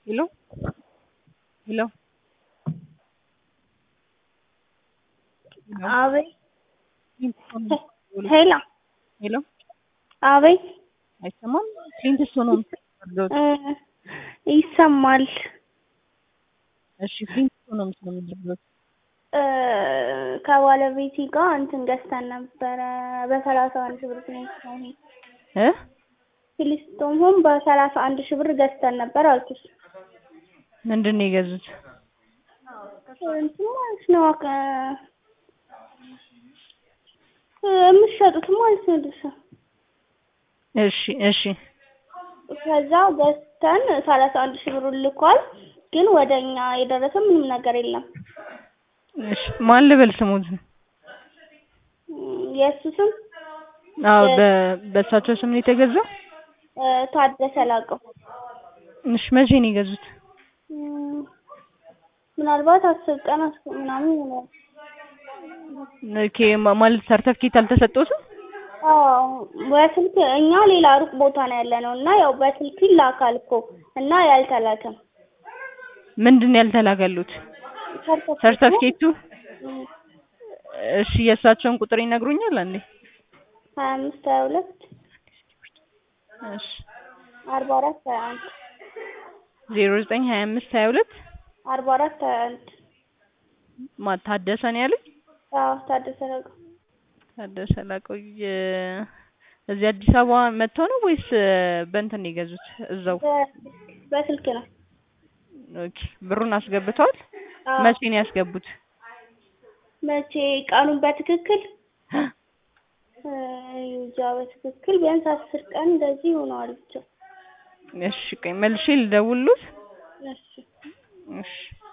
Hello? Hello? አቤት ሄሎ ሄላ ሄሎ አቤት አይሰማም? ፍሊንትስቶን ነው የምትፈልገው? እ ይሰማል እሺ ፍሊንትስቶን ነው የምትፈልገው? እ ከባለቤቴ ጋር እንትን ገዝተን ነበረ በሰላሳ አንድ ሺህ ብር ፍሊንስቶን እ ፍሊንስቶን ሆም በሰላሳ አንድ ሺህ ብር ገዝተን ነበር አልኩሽ። ምንድን ነው የገዙት? እንትን ማለት ነው ከ የምትሸጡት ማለት ነው ድርሻ እሺ እሺ ከዛ ገዝተን ሰላሳ አንድ ሺህ ብሩን ልኳል። ግን ወደ እኛ የደረሰ ምንም ነገር የለም። እሺ ማን ልበል ስሙት? እም የእሱ ስም አዎ በ በእሳቸው ስም ነው የተገዛው? እ ታደሰ ላቀው። እሺ መቼ ነው የገዙት? እም ምናልባት አስር ቀን አስ ምናምን ይሆናል። ኦኬ ማ- ማለት ሰርተፍኬት አልተሰጠዎትም? አዎ በስልክ እኛ ሌላ ሩቅ ቦታ ነው ያለነው እና ያው በስልክ ይላካል እኮ እና ያልተላከም ምንድን ነው ያልተላከሉት? ሰርተፍኬቱ? እም እሺ የእሳቸውን ቁጥር ይነግሩኛል አንዴ? ሀያ አምስት ሀያ ሁለት እሺ አርባ አራት ሀያ አንድ ዜሮ ዘጠኝ ሀያ አምስት ሀያ ሁለት አርባ አራት ሀያ አንድ ማ ታደሰ ነው ያሉኝ? አዎ ታደሰ ላቀው ታደሰ ላቀው የ- እዚህ አዲስ አበባ መጥተው ነው ወይስ በእንትን ነው የገዙት? እዛው በ- በስልክ ነው። ኦኬ ብሩን አስገብተዋል? አዎ መቼ ነው ያስገቡት? መቼ ቀኑን በትክክል እ እንጃ በትክክል ቢያንስ አስር ቀን እንደዚህ ይሆነዋል ብቻ። እሺ ቆይ መልሼ ልደውልልዎት? እሺ እሺ